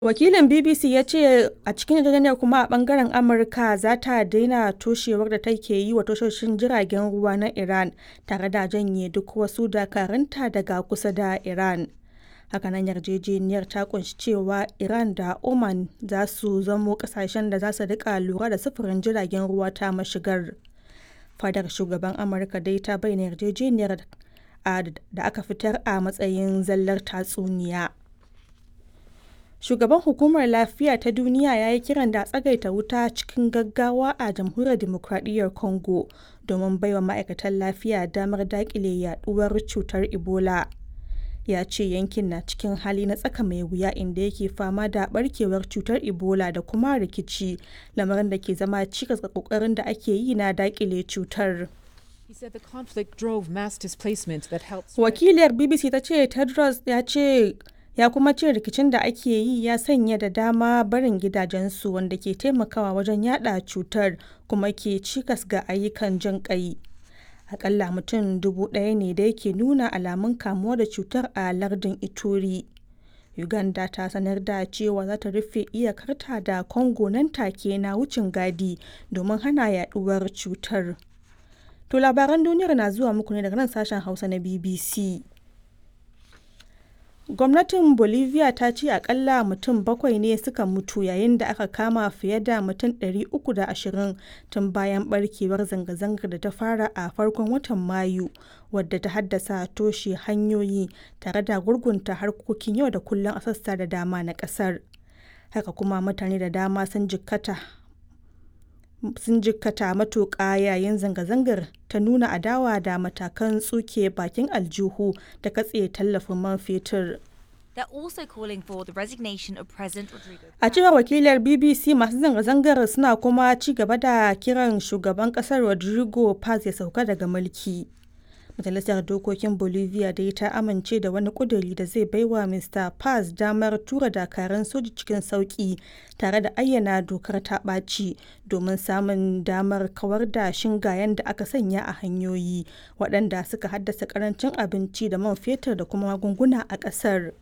Wakilin BBC ya ce a cikin yarjejeniyar kuma a ɓangaren Amurka za ta daina toshewar da take yi wa tashoshin jiragen ruwa na Iran tare da janye duk wasu dakarunta daga kusa da Iran. Hakanan yarjejeniyar ta kunshi cewa Iran da Oman za su zamo kasashen da za su rika lura da sufurin jiragen ruwa ta mashigar. Fadar shugaban Amurka dai ta bayyana yarjejeniyar da aka fitar a matsayin zallar tatsuniya. Shugaban Hukumar Lafiya ta Duniya ya yi kiran da a tsagaita wuta cikin gaggawa a Jamhuriyar Dimokradiyyar Congo domin baiwa ma'aikatan lafiya damar daƙile yaduwar cutar Ebola. Ya ce yankin na cikin hali na tsaka mai wuya inda yake fama da barkewar cutar Ebola da kuma rikici, lamarin da ke zama cikas ga ƙoƙarin da ake yi na daƙile cutar. Wakiliyar BBC ta ce Tedros ya ce ya kuma ce rikicin da ake yi ya sanya da dama barin gidajensu wanda ke taimakawa wajen yada cutar kuma ke cikas ga ayyukan jin kai. Akalla mutum dubu ɗaya ne da yake nuna alamun kamuwa da cutar a lardin Ituri. Uganda ta sanar da cewa za ta rufe iyakarta da Congo nan take na wucin gadi domin hana yaduwar cutar. To labaran duniyar na zuwa muku ne daga nan sashen Hausa na BBC. Gwamnatin Bolivia ta ce akalla mutum bakwai ne suka mutu yayin da aka kama fiye da mutum 320 tun bayan barkewar zanga-zangar da ta fara a farkon watan Mayu wadda ta haddasa toshe hanyoyi tare da gurgunta harkokin yau da kullum a sassa da dama na kasar. Haka kuma mutane da dama sun jikkata sun jikkata matuƙa yayin zanga-zangar ta nuna adawa da matakan tsuke bakin aljihu da katse tallafin man fetur. A cewar wakilar BBC masu zanga-zangar suna kuma ci gaba da kiran shugaban kasar Rodrigo Paz ya sauka daga mulki. Majalisar Dokokin Bolivia dai ta amince da wani ƙuduri da zai baiwa Mr. Paz damar tura dakarun soji cikin sauƙi tare da ayyana dokar ta ɓaci domin samun damar kawar da shingayen da aka sanya a hanyoyi waɗanda suka haddasa ƙarancin abinci da man fetur da kuma magunguna a ƙasar.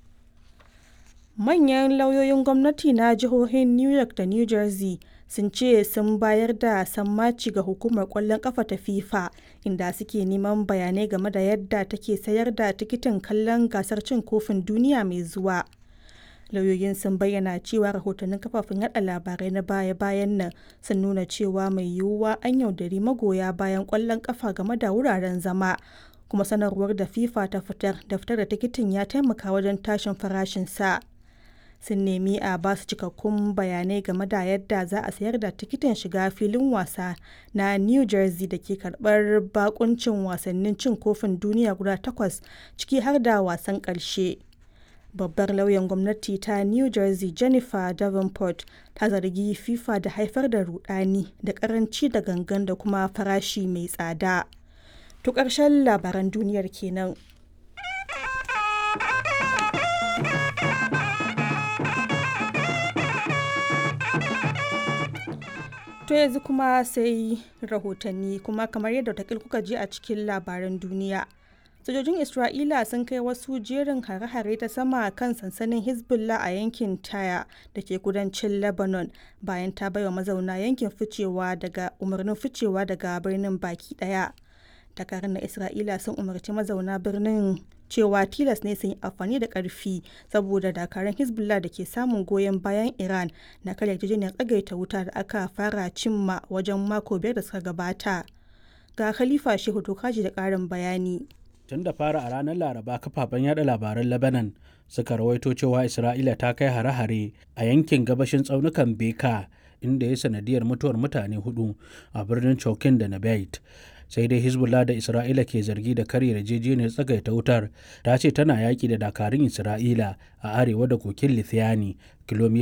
Manyan lauyoyin gwamnati na jihohin New York da New Jersey sun ce sun bayar da sammaci ga hukumar kwallon kafa ta FIFA inda suke neman bayanai game da yadda take sayar da tikitin kallon gasar cin kofin duniya mai zuwa. Lauyoyin sun bayyana cewa rahotannin kafafen yada labarai na baya-bayan nan sun nuna cewa mai yiwuwa an yaudari magoya bayan kwallon kafa game da wuraren zama. kuma sanarwar da FIFA ta fitar da fitar da tikitin ya taimaka wajen tashin farashin sa. sun nemi a ba su cikakkun bayanai game da yadda za a sayar da tikitin shiga filin wasa na new jersey da ke karbar bakuncin wasannin cin kofin duniya guda takwas ciki har da wasan karshe babbar lauyan gwamnati ta new jersey jennifer davenport ta zargi fifa da haifar da rudani da karanci da gangan da kuma farashi mai tsada to ƙarshen labaran duniyar kenan. To yanzu kuma sai rahotanni kuma kamar yadda takil kuka ji a cikin labaran duniya. Sojojin Isra'ila sun kai wasu jerin hare-hare ta sama kan sansanin Hezbollah a yankin Taya da ke kudancin Lebanon bayan ta baiwa mazauna yankin ficewa daga umarnin ficewa daga birnin baki daya. Dakarun na Isra'ila sun umarci mazauna birnin cewa tilas ne sun yi amfani da karfi saboda dakarun hezbollah da ke samun goyon bayan iran na karya yarjejeniyar tsagaita wuta da aka fara cimma wajen mako biyar da suka gabata ga khalifa shehu tokaji da karin bayani tun da fara a ranar laraba kafafen yada labaran lebanon suka rawaito cewa isra'ila ta kai hare-hare a yankin gabashin tsaunukan beka inda ya sanadiyar mutuwar mutane hudu a birnin chokin da nabait sai dai hezbollah da isra'ila ke zargi da karya yarjejeniyar tsagaita wutar ta ce tana yaki da dakarun isra'ila a arewa da kokin lithiani kilomita